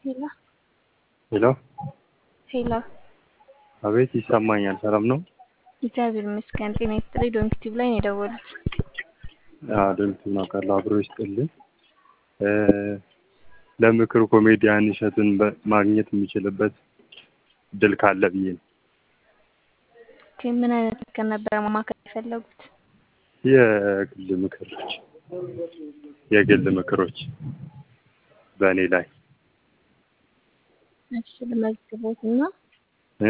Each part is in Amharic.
ሄሎ ሄሎ ሄሎ፣ አቤት፣ ይሰማኛል። ሰላም ነው? እግዚአብሔር ይመስገን። ጤና ይስጥልኝ። ዶንክቲቭ ላይ ነው የደወሉት። ዶንክቲቭ ነው ካለ አብሮ ይስጥልኝ። ለምክር ኮሜዲያን እሸቱን በ- ማግኘት የሚችልበት እድል ካለ ብዬ ነው። ኦኬ፣ ምን አይነት ምክር ነበረ ማማከር የፈለጉት? የግል ምክሮች የግል ምክሮች በእኔ ላይ እሺ፣ ለመዝግቦትና እ?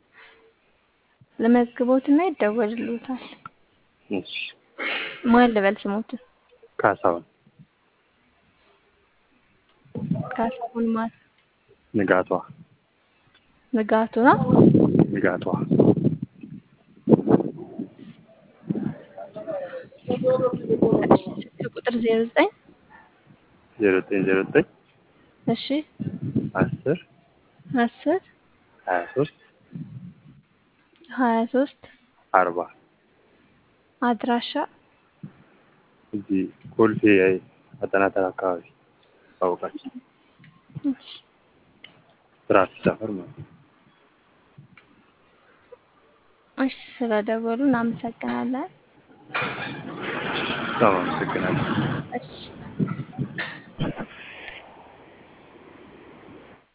ለመዝግቦትና ይደወልልዎታል። እሺ፣ ማን ልበል ስሞትን? ካሳሁን ካሳሁን ማን? ንጋቷ ንጋቱ ነው። ንጋቷ ስልክ ቁጥር ዜሮ ዘጠኝ ዜሮ ዘጠኝ ዜሮ ዘጠኝ እሺ አስር አስር ሀያ ሶስት ሀያ ሶስት አርባ አድራሻ እዚህ ኮልፌ አጠናተር አካባቢ ታወቃችሁ እሺ፣ ስርዓት ሰፈር ማለት ነው። እሺ፣ ስለደወሉ እናመሰግናለን። በጣም አመሰግናለሁ። እሺ